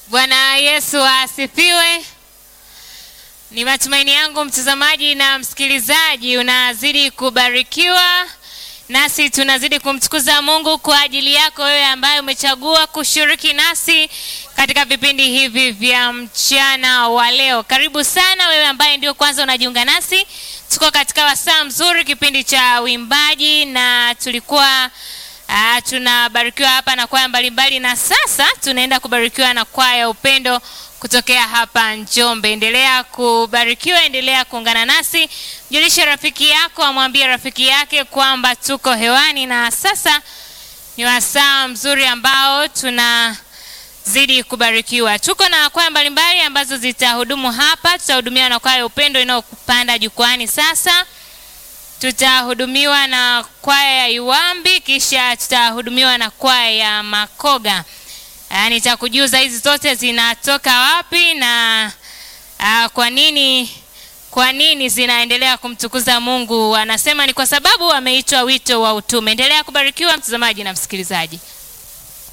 Bwana Yesu asifiwe. Ni matumaini yangu mtazamaji na msikilizaji unazidi kubarikiwa, nasi tunazidi kumtukuza Mungu kwa ajili yako wewe ambaye umechagua kushiriki nasi katika vipindi hivi vya mchana wa leo. Karibu sana wewe ambaye ndio kwanza unajiunga nasi. Tuko katika wasaa mzuri, kipindi cha uimbaji, na tulikuwa Ah, tunabarikiwa hapa na kwaya mbalimbali na sasa tunaenda kubarikiwa na kwaya ya upendo kutokea hapa Njombe. Endelea kubarikiwa, endelea kuungana nasi. Mjulishe rafiki yako, amwambie rafiki yake kwamba tuko hewani, na sasa ni wasaa mzuri ambao tunazidi kubarikiwa. Tuko na kwaya mbalimbali ambazo zitahudumu hapa. Tutahudumiwa na kwaya ya upendo inayopanda jukwani sasa tutahudumiwa na kwaya ya Iwambi, kisha tutahudumiwa na kwaya ya Makoga. Ah, nitakujuza hizi zote zinatoka wapi na ah, kwa nini kwa nini zinaendelea kumtukuza Mungu. Anasema ni kwa sababu wameitwa wito wa utume. Endelea kubarikiwa mtazamaji na msikilizaji.